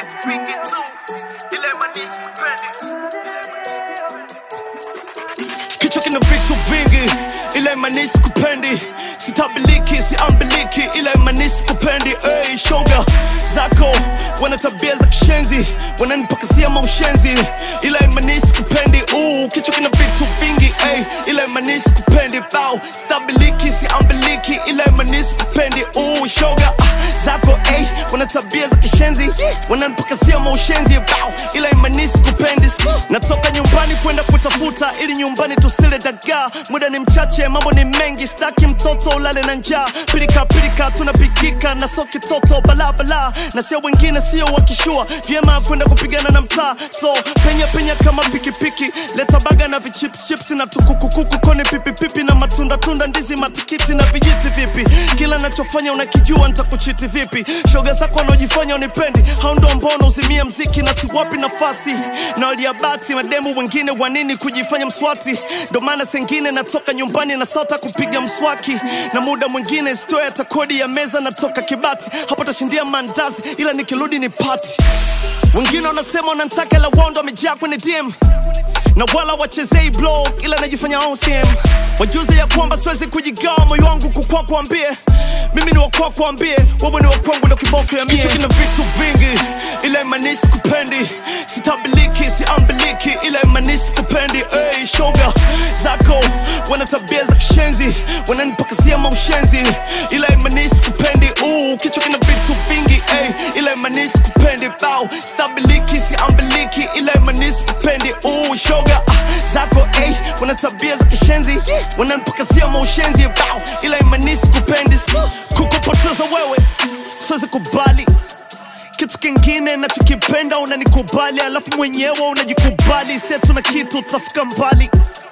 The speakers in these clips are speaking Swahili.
vitu vingi tu, ila imani sikupendi. Kichwa kina vitu vingi, ila imani sikupendi. Sitabiliki, siambiliki, ila imani sikupendi. Hey, shoga zako wana tabia za kishenzi, wananipakasia maushenzi, ila imani sikupendi. Uh, kichwa kina vitu vingi, hey, ila imani sikupendi. Bow, stabiliki, siambiliki, ila imani sikupendi. Uh, shoga ah, zako hey, wana tabia za kishenzi, wananipakasia maushenzi. Bow, ila imani sikupendi. Natoka nyumbani kwenda kutafuta, ili nyumbani tusile dagaa. Muda ni mchache, mambo ni mengi, staki mtoto ulale na njaa. Pilika pilika tunapigika na soki toto balabala, na sio wengine, sio wakishua vyema kwenda kupigana na mtaa. So penya penya kama pikipiki, leta baga na vichips chips na tukukukuku, koni pipipipi na matunda tunda, ndizi matikiti na vijiti. Vipi kila nachofanya unakijua, nitakuchiti vipi? Shoga zako wanaojifanya unipendi, hao ndo ambao uzimia mziki na siwapi nafasi na waliabati mademu wengine wanini kujifanya mswati, ndo maana sengine natoka nyumbani na sota kupiga mswaki, na muda mwingine stoya hata kodi ya meza natoka Kibati, hapo tashindia mandazi, ila nikirudi ni pati. Wengine wanasema wanantaka la wondo wamejaa kwenye DM na wala wachezei blog, ila najifanya OCM. Wajuze ya kwamba siwezi kujigawa moyo wangu kukwa kuambie mimi ni wakwa kuambie wewe ni wakwangu ndo kiboko ya mie. Kichwa kina vitu vingi, ila imani sikupendi, sitabiliki, siambiliki, ila imani sikupendi. Hey, shoga zako wana tabia za kishenzi, wananipakasia maushenzi, ila imani sikupendi. Uh, kichwa kina vitu vingi, hey, ila imani sikupendi. Bow, stabiliki, siambiliki, ila imani sikupendi. Uh, shoga ah, zako hey, wana tabia za kishenzi, wananipakasia maushenzi. Bow, ila imani sikupendi. Kukupoteza wewe siwezi kubali kitu kingine nachokipenda unanikubali, alafu mwenyewe unajikubali. Sie tuna kitu utafika mbali,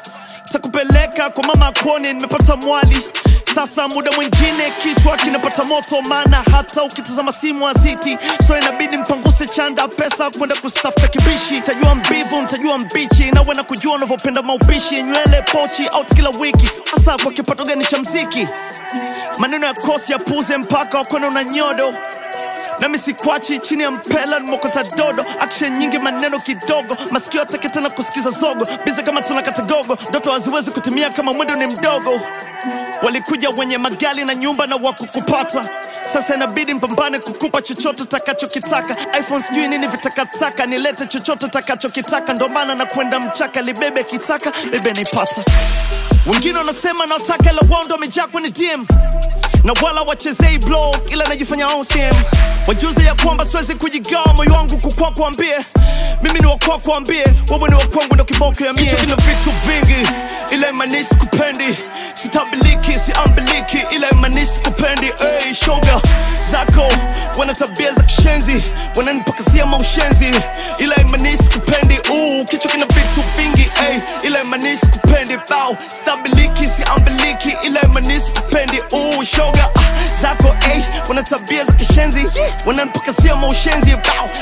takupeleka kwa mama akone, nimepata mwali sasa. Muda mwingine kichwa kinapata moto, maana hata ukitazama simu aziti, so inabidi mpanguse chanda pesa kwenda kustafuta kibishi. Tajua mbivu, mtajua mbichi, nawe na kujua unavyopenda maupishi, nywele pochi out kila wiki, hasa kwa kipato gani cha mziki? Maneno ya kosi ya puze mpaka wakone una nyodo nami sikwachi chini ya mpela nimokota dodo action nyingi maneno kidogo masikio atake tena kusikiza zogo bize kama tunakata gogo ndoto haziwezi kutimia kama mwendo ni mdogo walikuja wenye magali na nyumba na wakukupata sasa inabidi mpambane kukupa chochote utakachokitaka iphone sijui nini vitakataka nilete chochote utakachokitaka ndo maana na kwenda mchaka libebe kitaka bebe nipata wengine wanasema nawataka ila wao ndo wamejaa kwenye dm na wala wachezei blog ila najifanya OCM. Wajuze ya kwamba siwezi kujigawa moyo wangu kukwa kuambie mimi ni wakwa kuambie wewe ni wakwangu ndo kiboko ya mie. Kichwa kina vitu vingi ila imani sikupendi, sitabiliki, siambiliki ila imani sikupendi. Hey, shoga zako wana tabia za kishenzi, wananipakasia maushenzi ila imani sikupendi. Uh, kichwa kina vitu vingi hey, ila imani sikupendi. Bow, stabiliki, siambiliki ila imani sikupendi. Uh, shoga ah, zako hey, wana tabia za kishenzi, wananipakasia maushenzi. Bow,